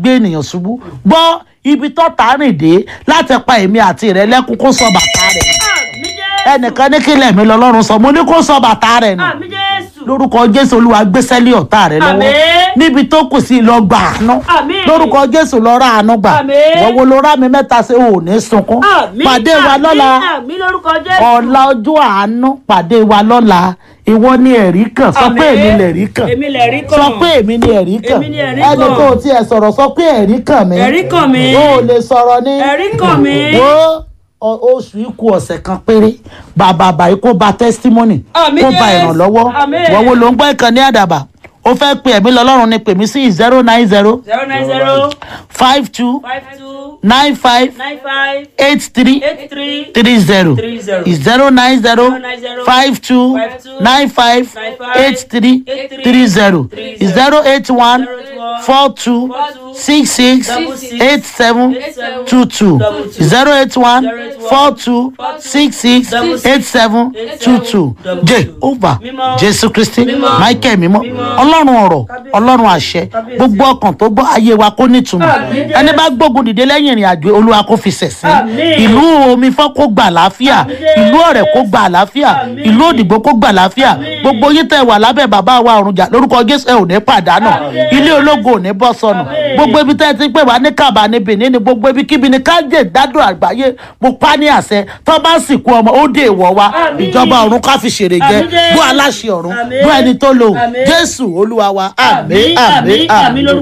gbé ènìyàn ṣubú gbọ́ ibi tó tà rìn dé láti pa èmi àti rẹ lẹ́kún kó sọ bàtà rẹ̀ àmì jésù ẹnìkan ní kílẹ̀ mi lọ́lọ́run sọ mo ní kó sọ bàtà rẹ̀ nù àmì jésù lórúkọ jésù olúwa gbéṣẹ́ lé ọ̀tá rẹ lọ́wọ́ Àmín. níbi tó kù sí lọ gbà àánú Àmín. lórúkọ jésù lọ ra àánú gbà Àmín. wọ́wọ́ ló rá mi mẹ́ta ṣe ò ní sunkún àmì pàdé wa àmì, lọ́la àmì lórúkọ jésù ọ̀la ọjọ́ àánú pàdé wa lọ́la ìwọ ni ẹ̀rí kan sọ pé Àmín. èmi lẹ̀rí kan èmi lè rí kàn sọ pé èmi ni ẹ̀rí kan Èmi ni ẹ̀rí ẹni kan. tó o tiẹ̀ sọ̀rọ̀ sọ pé ẹ̀rí kan mi Ẹ̀rí kàn mí. o ò lè sọ̀rọ̀ ní ẹ̀rí kàn mí wo ọ- oṣù ikú ọ̀sẹ̀ kan péré bàbá àbáyé kó ba testimony Àmín, kó ba Jésù. ìrànlọ́wọ́ Àmín. wọ́n wo ló ń gbọ́ ìkànnì àdàbà ó fẹ́ pe ẹ̀mí lọ́lọ́run ni pèmí sí zero nine zero zero nine zero five two five two nine five nine five eight three eight three three zero Three zero. zero nine zero nine zero five two five two nine five nine five eight three eight three three zero three zero eight one zero eight one four two four two six six double six eight seven eight seven two two double two zero eight one zero eight one four two four two six six double six eight seven eight two seven two double j two. over Mímọ́. jésù kristi Mímọ́. michael mímọ́ Mímọ́. ọlọ́run ọ̀rọ̀ Kábíyèsí. ọlọ́run àṣẹ Kábíyèsí. gbogbo ọkàn tó gbọ́ ayé wa kó nítumọ̀ Àmín. ẹni bá gbógun dìde lẹ́yìn ìrìn àjò olúwa kó fi ṣẹ̀sín Àmín. ìlú omi fọ́ kó gbà láfíà Àmín. ìlú ọ̀rẹ́ kó gbà láfíà Àmín. ìlú òdìgbò kó gbà láfíà Àmín. gbogbo yín tẹ̀ wà lábẹ́ bàbá wa ọ̀run jà lórúkọ jésù ẹ ò ní pàdánù Àmín. ilé ológo ò ní bọ́ sọnù Àmín. gbogbo ibi tẹ́ ẹ ti pè wá ní kàbá ní benin ní gbogbo ibi kíbi ní kájé ìdádùn àgbáyé mo pa ní àṣẹ tó bá sìnkú ọmọ ó dé ìwọ wa Àmín. ìjọba ọ̀run ká fi ṣèrè jẹ Àmín Jésù. bó aláṣẹ ọ̀run Àmín. bó ẹni tó lò Àmín. jésù olúwa wa àmín àmì àmín àmì àmì lórúkọ